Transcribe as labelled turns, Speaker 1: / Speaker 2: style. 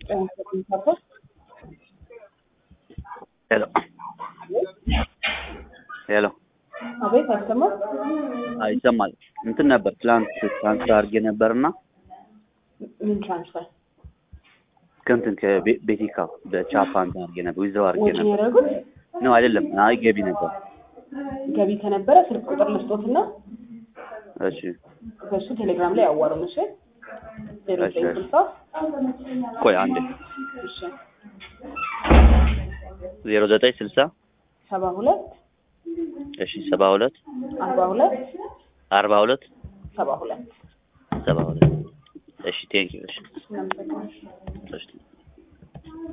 Speaker 1: ሄሎ ሄሎ
Speaker 2: አቤት አልሰማም።
Speaker 1: አይ ይሰማል። እንትን ነበር ትላንት ትራንስፈር አድርጌ ነበርና
Speaker 2: ምን ትራንስፈር
Speaker 1: ከእንትን ከቤቲካ በቻፓ እንትን አድርጌ ነበር ዊዝድሮው አድርጌ
Speaker 2: ወጪ
Speaker 1: ነበር
Speaker 2: ያደረጉት
Speaker 1: ነው አይደለም። አይ ገቢ ነበር።
Speaker 2: ገቢ ከነበረ ስልክ ቁጥር ልስጦትና
Speaker 1: እሺ
Speaker 2: በሱ ቴሌግራም ላይ ያዋሩን። እሺ ዜሮ
Speaker 1: እሺ፣
Speaker 2: ዘጠኝ
Speaker 1: እሺ።
Speaker 2: ስልሳ
Speaker 1: ቆይ አንዴ
Speaker 2: እሺ
Speaker 1: ዜሮ ዘጠኝ ስልሳ
Speaker 2: ሰባ ሁለት
Speaker 1: እሺ ሰባ ሁለት
Speaker 2: አርባ ሁለት
Speaker 1: አርባ ሁለት
Speaker 2: ሰባ ሁለት
Speaker 1: ሰባ ሁለት እሺ ቴንኪው እሺ
Speaker 2: እናመሰግናለን።
Speaker 1: እሺ